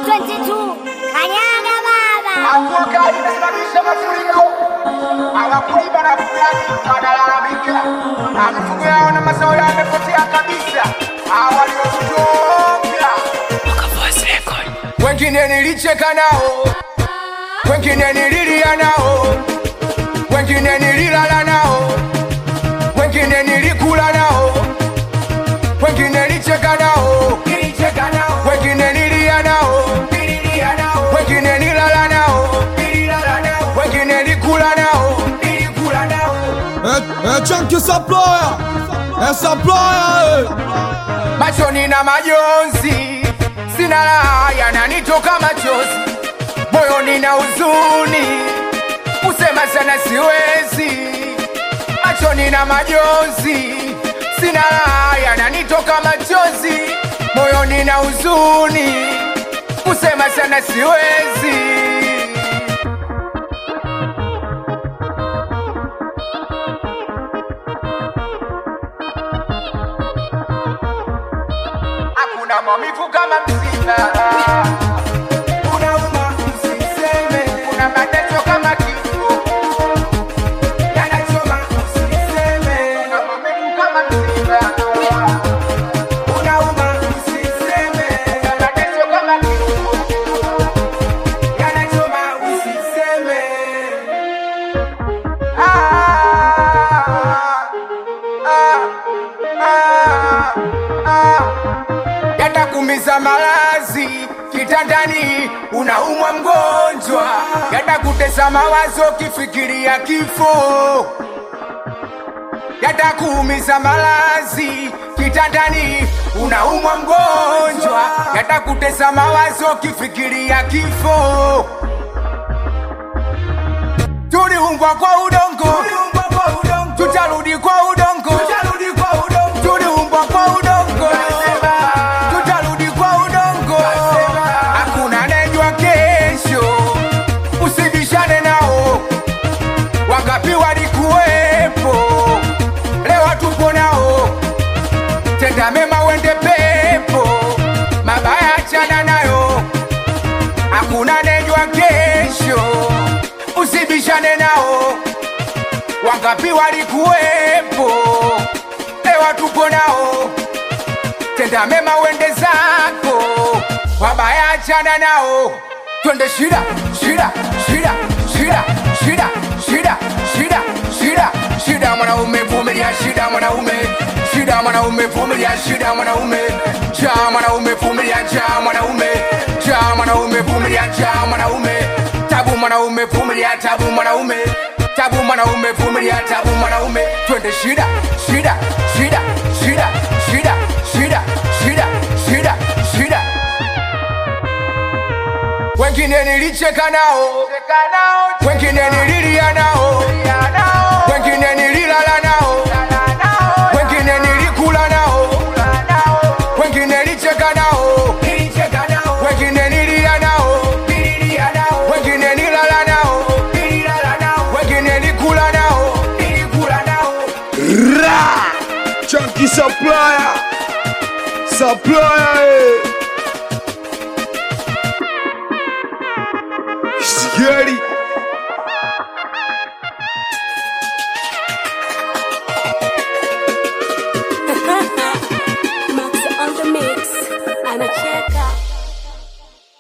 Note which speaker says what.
Speaker 1: 22 Kanyaga baba
Speaker 2: Mvua kali imesababisha mafuriko, hawakulima na fugaji wanalalamika, na mifugo yao na mazao yao yamepotea kabisa. Hawa waliotutopia, wengine nilicheka nao, wengine nililia nao, wengine nililala nao, wengine nilikula nao, wengine nilicheka nao, wengine nilia nao, wengine nilala nao, wengine nilikula nao,
Speaker 3: É, é Chunky Supplier, é Supplier,
Speaker 2: machoni na majonzi, sina raha yananitoka machozi, moyoni na huzuni, kusema sana siwezi, machoni na majonzi, sina raha yananitoka machozi, moyoni na huzuni, kusema sana siwezi. hakuna maumivu kama msiba. Unauma usiseme, kuna mateso kama kifo yanachoma usiseme, kuna maumivu kama msiba. Unauma usiseme, kuna mateso kama kifo yanachoma usiseme. Ah, ah, ah, ah yatakumiza malazi kitandani, unaumwa mgonjwa, yatakutesa mawazo kifikiria kifo, yatakuumiza malazi kitandani, unaumwa mgonjwa, yatakutesa mawazo kifikiria kifo. Tuliumbwa kwa udongo, tutarudi kwa udongo, tuliumbwa kwa udongo, tutarudi kwa udongo. Hakuna anayejua kesho, usibishane nao. Wangapi walikuwepo, leo tupo nao. Tenda mema uende pepo, mabaya achana nayo. Hakuna anayejua kesho, usibishane nao. Wangapi walikuwepo, leo tupo nao. Tenda mema uende zako, wabaya achana nao. Twende shida shida shida shida shida shida shida shida shida, mwanaume vumilia shida, mwanaume shida, mwanaume vumilia shida, mwanaume cha mwanaume vumilia cha mwanaume cha mwanaume vumilia cha mwanaume tabu mwanaume vumilia tabu mwanaume tabu mwanaume vumilia tabu mwanaume twende shida shida shida shida shida shida shida shida shida wengine nilicheka nao wengine nililia nao wengine nililala nao wengine nilikula nao wengine nilicheka nao wengine nilia nao wengine nilala nao wengine nilikula nao
Speaker 3: Chunky Supplier, Supplier,